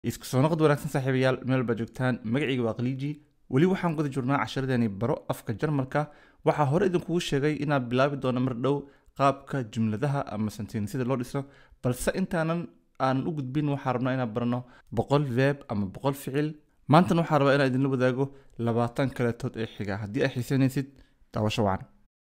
isku soo noqod wanaagsan saaxiibayaal meel baa joogtaan magacayga waa khaliiji weli waxaan guda jirnaa casharadani baro afka jarmalka waxaa hore idinkugu sheegay inaan bilaabi doono mar dhow qaabka jumladaha ama sentensida loo dhiso balse intaanan aanan u gudbin waxaa rabnaa inaan barano boqol veeb ama boqol ficil maantana waxaa rabaa inaan idinla wadaago labaatan kaletood ee xiga haddii ay xiisanaysid daawasho wacan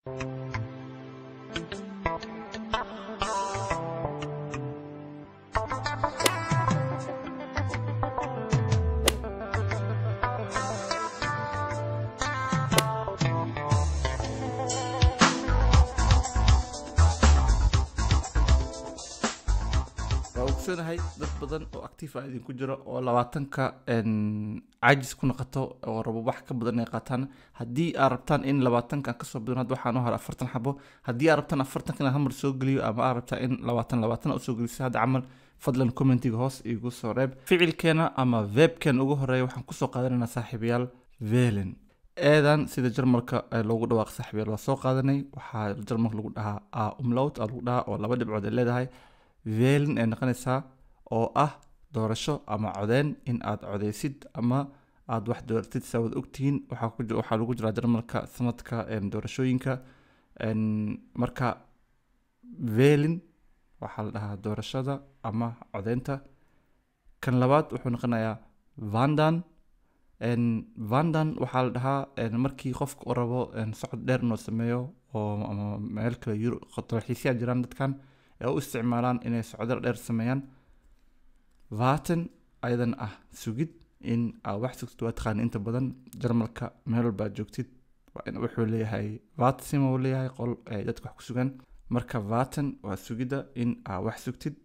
waa ogsoonahay dad badan oo actiif ah idinku jiro oo labaatanka caajis ku noqoto oo rabo wax ka badan inay qaataan haddii aad rabtaan in labaatankan kasoo badan hadda waxaan u hara afartan xabo haddii aad rabtaan afartanka inaan hamar soo geliyo ama aad rabtaa in labaatan labaatan aad usoo geliso hadda camal fadlan commentiga hoos igu soo reeb ficilkeena ama veebkeena ugu horeeya waxaan kusoo qaadanaynaa saaxiibayaal velen eedan sida jarmalka ee loogu dhawaaq saaxiibayaal waa soo qaadanay waxaa jarmalka lagu dhahaa a umlaut aa lagu dhahaa oo laba dhibcood ay leedahay velin ay noqonaysaa oo ah doorasho ama codeyn in aad codeysid ama aad wax dooratid saa wad ogtihiin waxaa ku ji- waxaa lagu jiraa jarmalka sanadka em, doorashooyinka En, marka velin waxaa la dhahaa doorashada ama codeynta kan labaad wuxuu noqonayaa vandan En, vandan waxaa la dhahaa en, markii qofka uu rabo en, socod dheer inuu sameeyo oo ama meel kale yuro dalxiisyaa jiraan dadkan ee u isticmaalaan inay socdal dheer sameeyaan vaten ayadan ah sugid in aad wax sugtid waa taqaan inta badan jarmalka meel walba aad joogtid waa in- wuxuu leeyahay vatsima uu leeyahay qol ay dadka wax ku sugan marka vaten waa sugidda in aad wax sugtid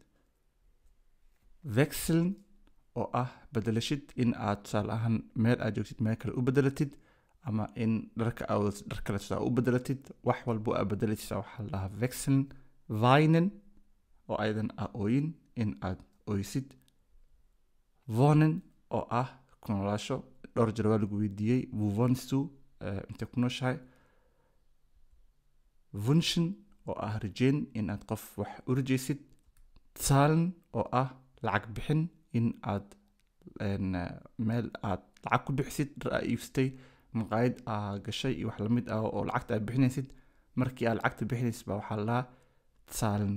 vexeln oo ah bedelashid in aad tusaale ahaan meel aad joogtid meel kale u bedelatid ama in dharka aad wadato dhar kale tusaale u bedelatid wax walbo aad bedelatid waxaa la dhahaa vexeln weinen oo ayadan ah ooyin in aad ooysid wonen oo ah ku noolaasho dhowr jeer waa lagu weydiiyey wo wohnst du Eh, intee ku nooshahay wunschen oo ah rajeyn in aad qof wax u rajaysid zahlen oo ah lacag bixin in aad en, eh, meel aad lacag ku bixisid dhar aa iibsatay maqaayad aa gashay iyo wax lamid ah oo lacagta aad bixinaysid markii aad lacagta bixinaysid baa waxaa la dhahaa zahlen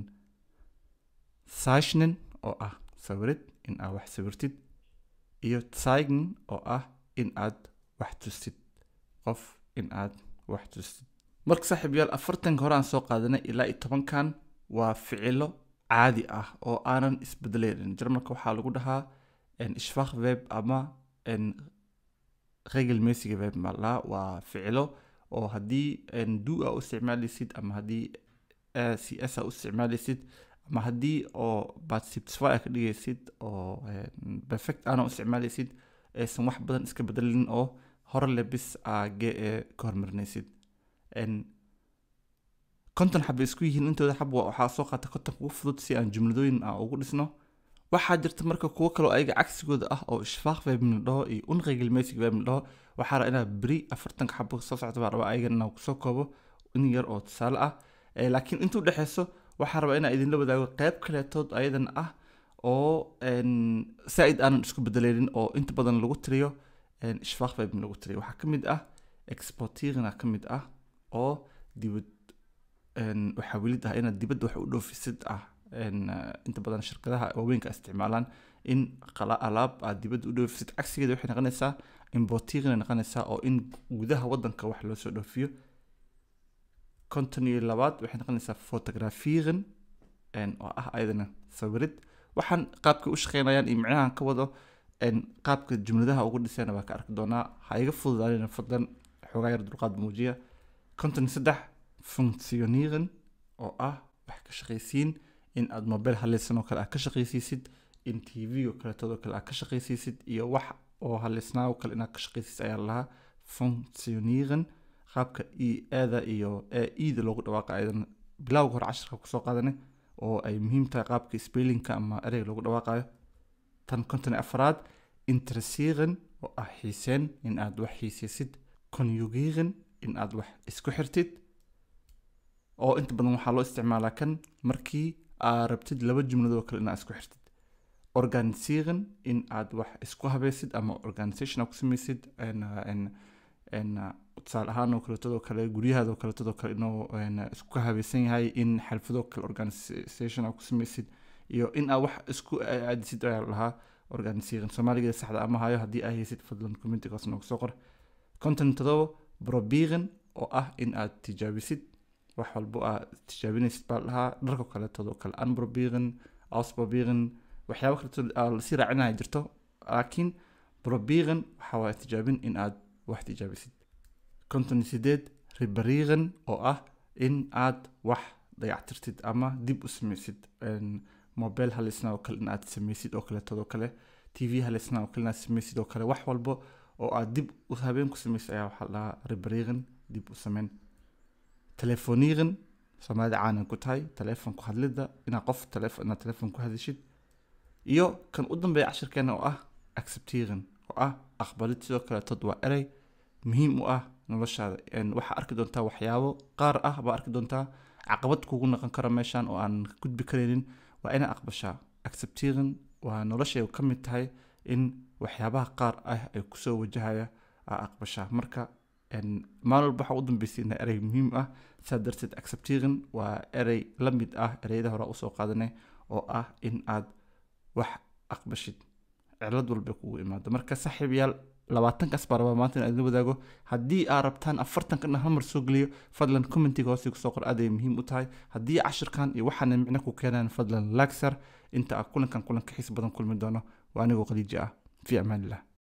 zeichnen oo ah sawirid in aad wax sawirtid iyo zeigen oo ah in aad wax tustid qof in aad wax tustid marka saaxiibayaal afartanka hore aan soo qaadanay ilaa iyo tobankan waa ficilo caadi ah oo aanan isbedelaynin jarmalka waxaa lagu dhahaa en, ishfaq web ama en, regelmäßige web baa la dhahaa waa ficilo oo haddii en, du aa u isticmaalaysid ama haddii cs aa u isticmaalaysid ama haddii oo participes aa ka dhigaysid oo en, perfect aana u isticmaalaysid aysan wax badan iska bedelin oo hore le bis aa ge ee ka hormarinaysid En, konton xaba isku yihiin intooda xab wa- waxaa soo qaata konton ugu fudud si aan jumladooyin aan ugu dhisno waxaa jirta marka kuwo kaloo ayaga cagsigooda ah oo ishfaaq web la dhaho iyo unregelmäßig web la dhaho waxaa rabaa inaa beri afartanka xabo soo socda baa rabaa ayagan inaan kusoo koobo in yar oo tusaale ah Eh, laakiin intuu dhexeyso waxaa rabaa inaa idinla wadaago qeyb kaleetood ayadan ah oo en, saa-id aanan isku bedeleynin oo inta badan lagu tiriyo en, ishfaaq web lagu tiriyo waxaa ka mid ah exportirna ka mid ah oo dibad en, waxaa welid ah inaad dibadda wax u dhoofisid ah En, eh, inta badan shirkadaha waaweynka ay isticmaalaan in qala alaab aad dibadda u dhoofisid cagsigeeda waxay noqonaysaa importirna noqonaysaa oo in gudaha wadanka wax loo soo dhoofiyo konton iyo labaad waxay noqonaysaa fotografieren en, oo ah ayadana sawirid waxaan qaabka u shaqeynayaan iyo micnahan ka wado en, qaabka jumladaha ugu dhisayna waa ka arki doonaa ha iga fududaanina fadlan xoogaa yar dulqaad muujiya konton iyo saddex functionieren oo ah wax ka shaqaysiin in aad mobile halaysan oo kale aad ka shaqaysiisid in tv oo kaleetoo kale aad ka shaqaysiisid iyo wax oo halaysnaa oo kale inaad ka shaqaysiisid ayaa lahaa functionieren qaabka e eeda iyo eda loogu dhawaaqa ayadan bilowga hore casharka kusoo qaadane oo ay muhiim tahay qaabka spellinka ama ereyga loogu dhawaaqayo tan konton iyo afaraad interesieren oo ah xiiseen in aad wax xiiseysid conjugieren in aad wax isku xirtid oo inta badan waxaa loo isticmaalaa kan markii aad rabtid laba jumladoo kale inaad isku xirtid organisieren in aad wax isku habaysid ama organisation aad ku samaysid tusaale ahaan oo kaleetadoo kale guryahaadoo kaleetadoo kale inuu isku habaysan yahay in xalfadoo kale organisation aad ku samaysid iyo in aad wax isku aadisid ayaa lahaa organisieren soomaaligeeda saxda ama hayo haddii aa haysid fadlan communitygaas noogu soo qor content todoba probieren oo ah in aad tijaabisid wax walbo aad tijaabinaysid baa lahaa dharka kaleetadoo kale unprobieren ausprobieren waxyaaba kaleeto lasii raacinaya jirto laakiin probieren waxa waaye tijaabin in aad wax tijaabisid konton sideed ribarieren oo ah in aad wax dayactirtid ama dib u samaysid mobile halisna oo kale in aad samaysid oo kaleetadoo kale t v halisna oo kale in aad samaysid oo kale wax walbo oo aad dib u habeen ku samaysid ayaa waxaa lahaa ribarieren dib u sameyn telefonieren soomaalida caanan ku tahay telefonku hadlidda inaad qof inaad telefon ku hadishid iyo kan u dambeeya cashirkeena oo ah acceptieren oo ah aqbalid sidoo kaleetod waa erey muhiim u ah noloshaada waxaa arki doontaa waxyaabo qaar ah baa arki doontaa caqabad kugu noqon kara meeshan oo aan gudbi karaynin waa inaa aqbashaa acceptieren waa noloshay ka mid tahay in waxyaabaha qaar ah ay kusoo wajahaya aa aqbashaa marka maalin walba waxaa u dambeysay ina erey muhiim ah saa darteed acceptieren waa erey la mid ah ereyada hore usoo qaadanay oo ah in aad wax aqbashid cilad walba kugu imaado marka saaxiibayaal labaatankaas baa rabaa maanta in aad la wadaago haddii aad rabtaan afartankan hal mar soo geliyo fadlan commentiga hoose kusoo qor aad ay muhiim u tahay haddii cashirkan iyo waxaana micno ku keenaan fadlan laagsar inta aad kulankan kulanka xiis badan kulmi doono waa anigoo khadiija ah fi amaanillah